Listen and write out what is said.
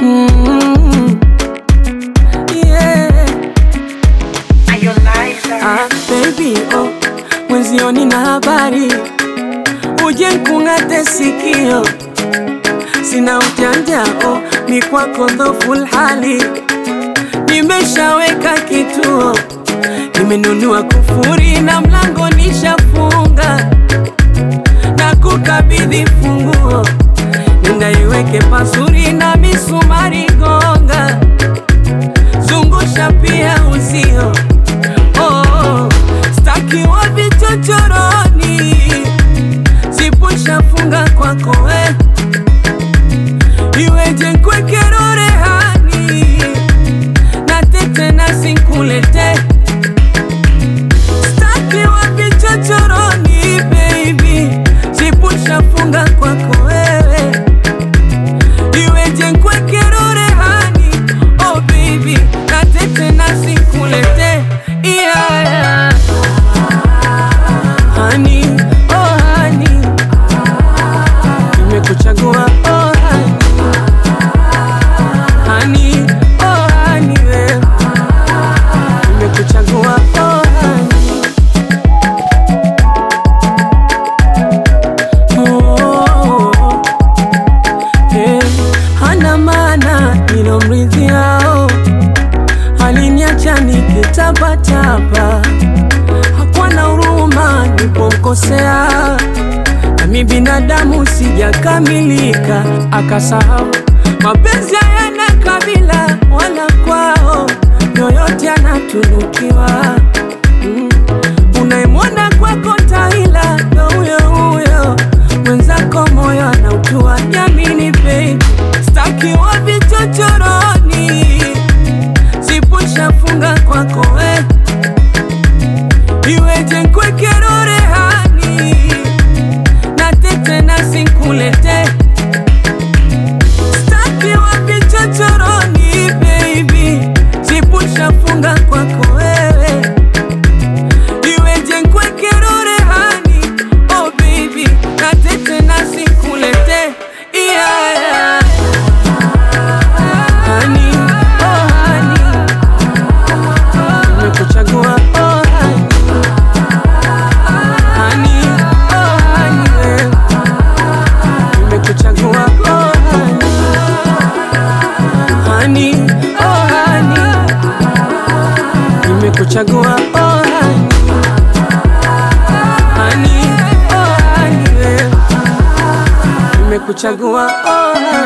Mm, yeah. Ah, baby, oh, mwenzioni na habari uje nkung'ate sikio, sina ujanja oh, ni kwako dhoful hali, nimeshaweka kituo, nimenunua kufuri na mlango nishafunga, na kukabidhi funguo, nenda iweke pasuri na misumari gonga, zungusha pia uzio oh, staki wa vichochoroni, sipushafunga kwako we, iweje nkwekero rehani na tete na sinkulete staki wa vichochoroni baby, sipushafunga kwako wewe, iweje nkwekero rehani oh baby, na tete na sinkulete yeah, yeah. Honey, oh honey, nimekuchagua oh honey, honey, oh honey, we. nimekuchagua oh honey. Oh, eh, hana maana nilomridhiao, aliniacha nikitapatapa, hakuwa na huruma nilipomkosea, nami binadamu sijakamilika, akasahau mapenzi hayana kabila wala kwao, yoyote anatunukiwa mm. Unayemwona kwako taila ndo huyo huyo, mwenzako moyo anautua. Jamini baby, staki wa vichochoroni, sipushafunga kwako we, iweje nkwekero rehani na tete na sinkulete staki wa vichochoroni baby, sipushafunga kwako wewe iweje nkwekero rehani oh baby natete nasikulete yeah, yeah. Honey, oh honey, nimekuchagua oh honey. Honey, oh honey, we. nimekuchagua oh honey. Honey, oh honey, nimekuchagua oh honey. Honey, oh honey, we. nimekuchagua oh honey.